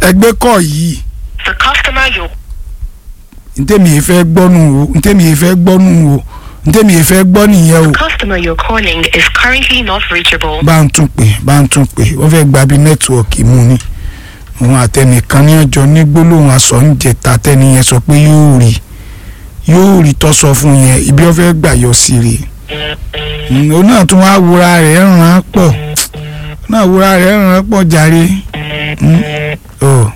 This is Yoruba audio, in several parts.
ẹgbẹ́ kọ̀ yìí The customer you ntẹ́mi yìí fẹ́ gbọ́nù o ntẹ́mi yìí fẹ́ gbọ́nù o ntẹ́mi yìí fẹ́ gbọ́ nìyẹn o customer you're calling is currently not reachable. bá ń tún pè bá ń tún pè wọ́n fẹ́ gba bí nẹ́tíwọ̀kì mú ni òun àtẹnìkan ní ọjọ́ ní gbólóhùn aṣọ ń jẹta tẹ́ni yẹn sọ pé yóò rí yóò rí tó sọ fún yẹn ibi wọ́n fẹ́ gbà yọ sí rè Mm, òun náà tún wá wúra rẹ̀ ràn án pọ̀ òun náà wúra rẹ̀ ràn án pọ̀ jàre Mm, oh.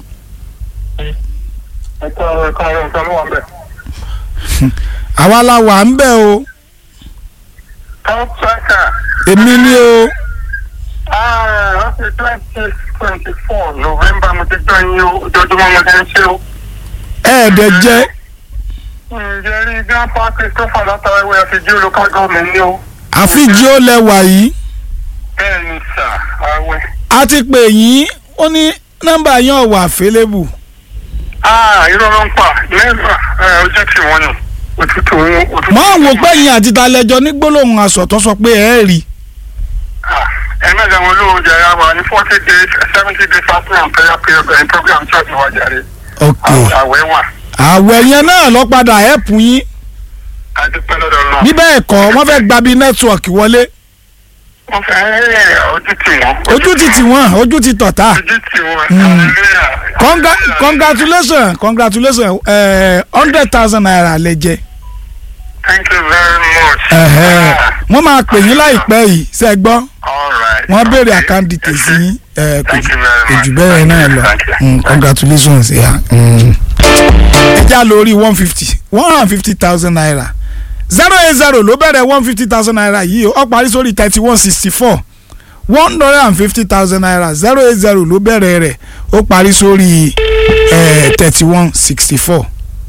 ẹ̀ka ẹ̀ka ẹ̀ka ló wà bẹ́ẹ̀. àwa la wà ń bẹ̀ o Kọ́ńtàkà èmi ni o láti twenty twenty four November mo ti jọ yín o ojoojúmọ́ mo ti ń ṣe o. ẹ̀ẹ́dẹ̀ jẹ́ ǹjẹ́ rí grandpa Christopher látara ìwé àfijì local government ni o. àfijì ó lẹ́wà yìí bẹ́ẹ̀ ni sà àwẹ̀. a ti pè yín ó ní nọ́mbà yín ò wà available irọ́ ló ń pa mẹ́fà ojú tí wọ́n nù òtútù wọn òtútù. mọ́ àwọn òpẹ́ yín àti talẹ́jọ́ ní gbólóhùn aṣọ tó sọ pé ẹ rí ẹ mẹ́ta wọn ló ń jẹrẹ wa ní forty days seventy days fasting and prayer period program church wa jàre. ok àwẹ̀ wà. àwẹ̀ yẹn náà lọ padà ẹ̀pù yín adúpẹ́ lọ́dọ̀ náà. bí bẹ́ẹ̀ kọ́ wọ́n fẹ́ gba bí nẹ́tíwọ̀kì wọlé wọ́n fẹ́ ojú tì wọ́n. ojú ti tì wọ́n ojú ti tọ̀tá ojú tì wọ́n. Mm. hallelujah. Congra congratulations congratulations hundred thousand naira lẹ jẹ thank you very much. Ẹ̀hẹ́. Ah, wọ́n máa pè yín láìpẹ́ yìí ṣe gbọ́ all right. wọ́n béèrè Okay. account details yín ẹ̀, kò Thank jù- you very kò much. jù bẹ́ẹ̀ náà lọ Thank you. Mm, congratulations ya ẹ já lórí one fifty one hundred and fifty thousand naira zero eight zero ló bẹ̀rẹ̀ one fifty thousand naira yìí ó parí sórí thirty one sixty four one hundred and fifty thousand naira zero eight zero ló bẹ̀rẹ̀ rẹ̀ ó parí sórí thirty one sixty four.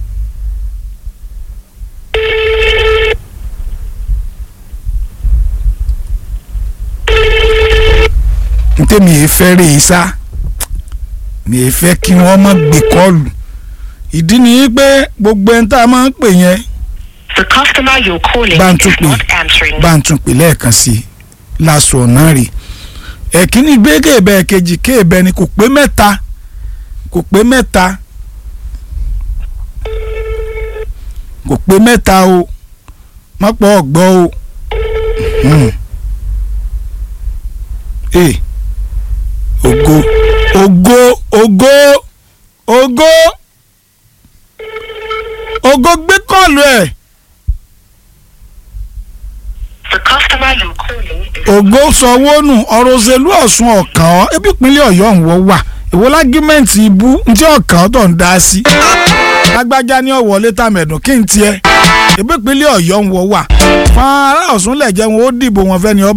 ntẹ́mi yìí fẹ́ rè é sá mi yìí fẹ́ kí wọ́n má gbé kọ́ọ̀lù ìdí ni pé gbogbo ẹni tá a máa ń pè yẹn The customer you're calling Bá ń is tún pè. not answering. bá ń tún pè lẹ́ẹ̀kan sí i láṣọ ọ̀nà rè ẹ̀kíní gbé kéèbẹ̀ ẹ̀kejì kéèbẹ̀ ni kò pé mẹ́ta kò pé mẹ́ta kò pé mẹ́ta o mọ́pọ̀ ọ̀gbọ́ o Hmm. ee ògo ògo ògo ògo ògo gbé kọ́ọ̀lù ẹ̀. The customer you're calling is ògo sanwó-nù ọ̀rọ̀ òṣèlú ọ̀sùn ọ̀kàn ọ́ ebi ìpínlẹ̀ ọ̀yọ́ ń wọ́ wà èwo lágímẹ̀ǹtì ibú ntí ọ̀kàn tó ń dá sí. lágbájá ní ọ̀wọ́ létà mẹ̀dùn kí n tiẹ̀ ebi ìpínlẹ̀ ọ̀yọ́ ń wọ́ wà. fún ará ọ̀sùn lẹ̀jẹ̀ wọn ó dìbò wọn fẹ́ ni ọba